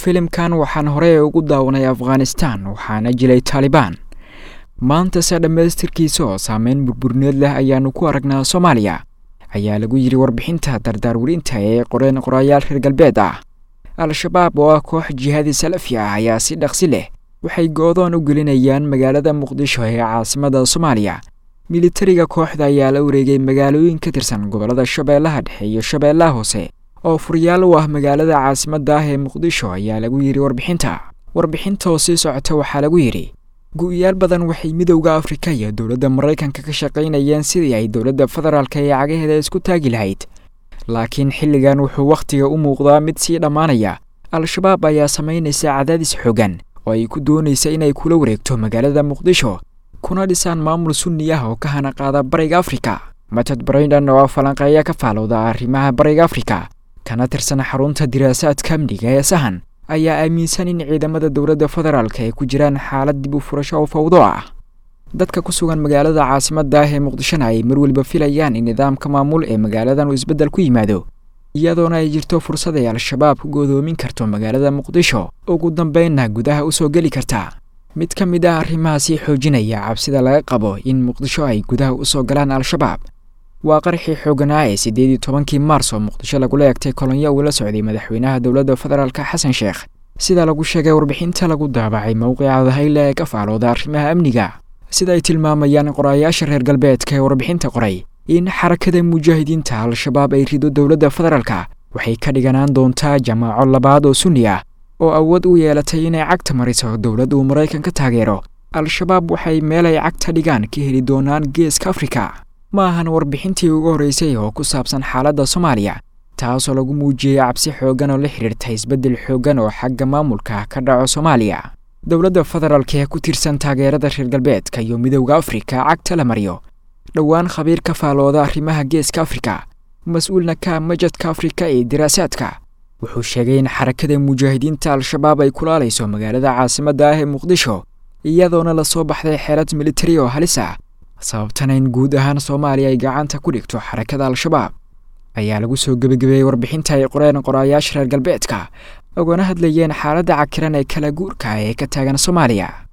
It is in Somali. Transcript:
filimkan waxaan horey ugu daawanay afghanistan waxaana jilay taalibaan maantase dhammaystirkiisa oo saameyn burburneed leh ayaanu ku aragnaa soomaaliya ayaa lagu yidhi warbixinta dardaarwerinta ee qoreen qorayaal reer galbeed ah al-shabaab oo ah koox jihaadi salafi ah ayaa si dhaqsi leh waxay go-doon u gelinayaan magaalada muqdisho ee caasimada soomaaliya militariga kooxda ayaa la wareegay magaalooyin ka tirsan gobollada shabeellaha dhexe iyo shabeellaha hoose oo furyaal u ah magaalada caasimadda ah ee muqdisho ayaa lagu yidhi warbixinta warbixinta oo sii socota waxaa lagu yidhi gu-yaal badan waxay midowda afrika iyo dowladda maraykanka ka shaqaynayeen sidii ay dowladda federaalka ee cagaheeda isku taagi lahayd laakiin xilligan wuxuu wakhtiga u muuqdaa mid sii dhammaanaya al-shabaab ayaa samaynaysa cadaadis xoogan oo ay ku doonaysa inay kula wareegto magaalada muqdisho kuna dhisaan maamul sunni ah oo ka hana qaada bariga afrika matad braindon oo falanqeeya ka faalowda arrimaha bariga afrika kana tirsan xarunta diraasaadka amniga ee sahan ayaa aaminsan in ciidamada dowladda federaalka ay ku jiraan xaalad dib u furasho oo fawdo ah dadka ku sugan magaalada caasimadda ah ee muqdishona ay mar weliba filayaan in nidaamka maamul ee magaaladan uu isbeddel ku yimaado iyadoona ay jirto fursad ay al-shabaab ku godoomin karto magaalada muqdisho ugu dambeynna gudaha u soo geli karta mid ka mid ah arrimahaasii xoojinaya cabsida laga qabo in muqdisho ay gudaha u soo galaan al-shabaab waa qarxii xooganaa ee siddeed iyo tobankii maars oo muqdisho lagula egtay kolonyo uu la socday madaxweynaha dowladda federaalka xasan sheekh sida lagu sheegay warbixinta lagu daabacay mowqica dahayle ee ka faalooda arrimaha amniga sida ay tilmaamayaan qorayaasha reer galbeedka ee warbixinta qoray in xarakada mujaahidiinta al-shabaab ay rido dowladda federaalka waxay ka dhiganaan doontaa jamaaco labaad oo sunni ah oo awood u yeelatay inay cagta mariso dowladda uu maraykan ka taageero al-shabaab waxay meel ay cagta dhigaan ka heli doonaan geeska afrika ma ahan warbixintii ugu horreysay oo ku saabsan xaaladda soomaaliya taasoo lagu muujiyey cabsi xooggan oo la xidhiirta isbeddel xooggan oo xagga maamulka ka dhaco soomaaliya dowladda federaalka ee ku tirsan taageerada reer galbeedka iyo midowda afrika cagta la mariyo dhowaan khabiir ka faalooda arrimaha geeska afrika mas-uulna ka majadka afrika ee diraasaadka wuxuu sheegay in xarakada mujaahidiinta al-shabaab ay kulaalayso magaalada caasimadda ah ee muqdisho iyadoona lasoo baxday xeelad militari oo halis ah sababtana in guud ahaan soomaaliya ay gacanta ku dhigto xarakada al-shabaab ayaa lagu soo gebagabeeyey warbixinta ay qoreen qorayaasha reer galbeedka ogana hadlayeen xaaladda cakiran ee kala guurka ee ka taagan soomaaliya